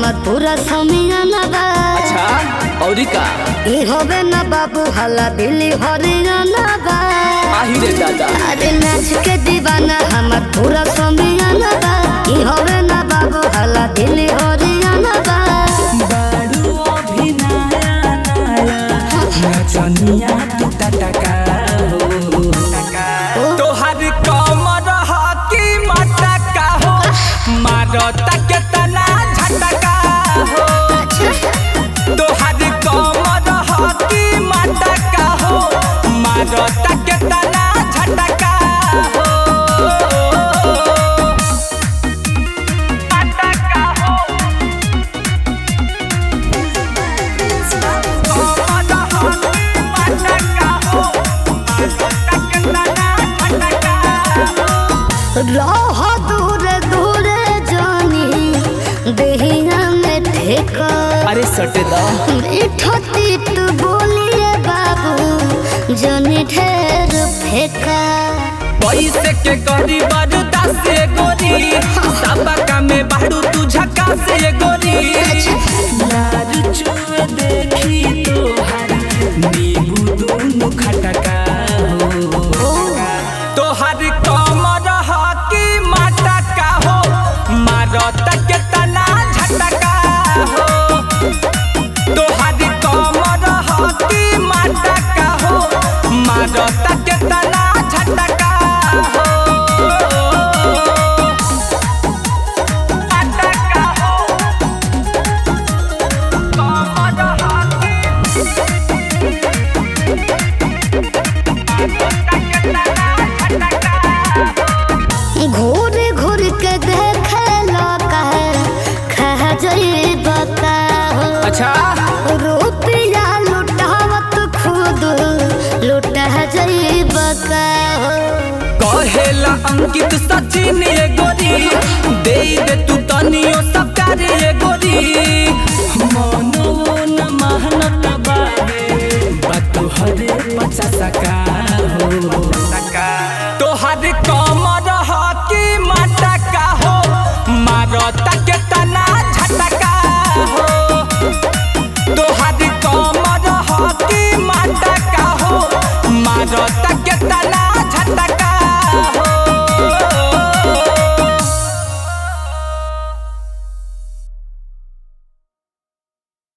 हमर पूरा समियाना बा अच्छा औरी का ई होबे ना बाबू हला दिल्ली हरियाणा बा आही रे दादा अरे नाच के दीवाना हमर पूरा समियाना बा ई होबे ना बाबू हला दिल्ली हरियाणा बा बारू अभी नया नया नचनिया तू टटका हो तोहर कमर हकी मटका हो मारता के तना झटका हो तोहर कमर हकी मटका हो मारता के तना झटका हो मटका हो रह दूर दूर जानी देहिया में ठेका अरे सटे दा मीठो तीत बोलिए बाबू जनी ढेर फेंका पैसे के करी बरदा से गोरी सबका में बाड़ू तू झका से गोरी यार चुए देखी तोहर नींबू दोनों खटका हो तोहर कमर हकी मटका हो मारत के तना झटका हो तोहर कमर हकी मटका हो मारत के तना झटका हो मटका हो कमर हकी घूर घूर के देखे लगा खा जाई बता अच्छा रुपया लुटावत खुद लुटा जाई बका कहेला अंकित सचिन ये गोरी दे दे तू तनियो सब प्यार ये गोरी मनो न महनत बाबे बात हरे पचास का